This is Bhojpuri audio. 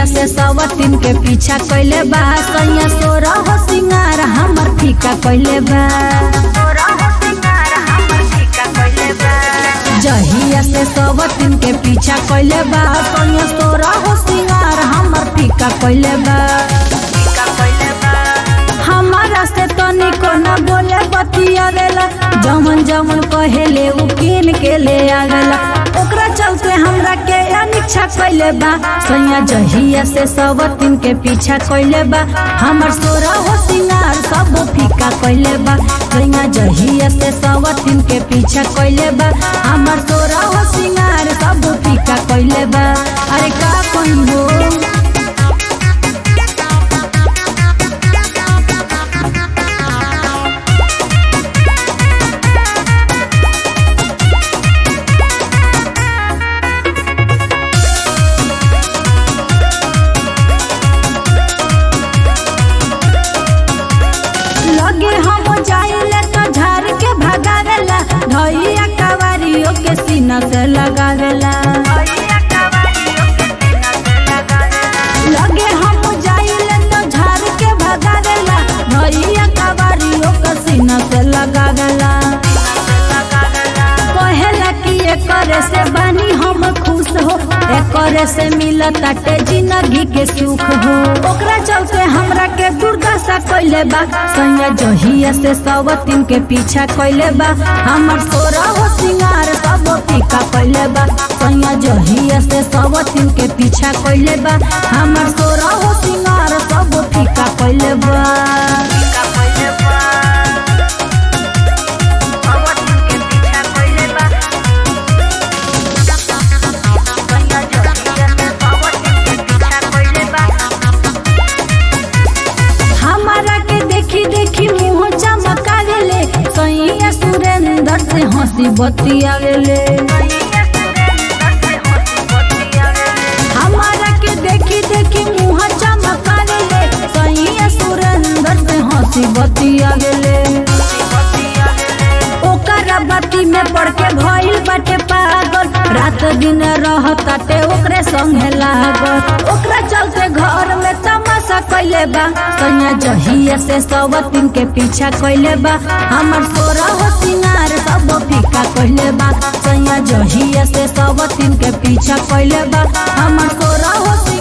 से सवतीन के पीछा कैले बा सैया सोरा हो सिंगार हमर फीका कैले बा जहिया से सवतीन के पीछा कैले बा सैया सोरा हो सिंगार हमर फीका कैले बा हमारा से तनिको न बोले बतियावेला जमन जमन कहेले उ किन के ले आवेला ओकरा चलते हमरा के अनिच्छा कैले बा सैया जहिया से सब दिन के पीछा कैले बा हमर सोरा हो सिंगार सब फीका कैले बा सैया जहिया से सब दिन के पीछा कैले बा हमर सोरा हो सिंगार सब फीका कैले बा अरे का कहियो लगे हम जाइले तो झार के भगावेला धैया कवारियों के सीना से लगावेला लगे हम जाइले तो झार के भगावेला धैया कवारियों के सीना से लगावेला कहेला कि एकरे से बानी हम खुश हो एकरे से मिलत ताटे जिंदगी के सुख हो ओकरा चलते हमरा के दुर्दशा कैले बा सैया जहिया से सवतीन के पीछा कैले बा हमर सोरा हो सिंगार सब फीका कैले बा सैया जहिया से सवतीन के पीछा कैले बा हमर सोरा हो सिंगार सब फीका कैले बा हमारा के देखी देखी मुंह चमकावेले सैया सुरेंद्र से हंसी बतियावेले हमारा के देखी देखी मुंह चमकावेले सैया सुरेंद्र से हंसी बतियावेले ओकरा बाती में पड़ के भइल बाटे पागल रात दिन रहताटे ओकरे संगे लागल ओकरा चलते घर में तमाशा कैले बा सैया जहिया से सवतीन के पीछा कैले बा हमर सोरा हो सिंगार सब फीका कैले बा सैया जहिया से सवतीन के पीछा कैले बा हमर सोरा हो सिंगार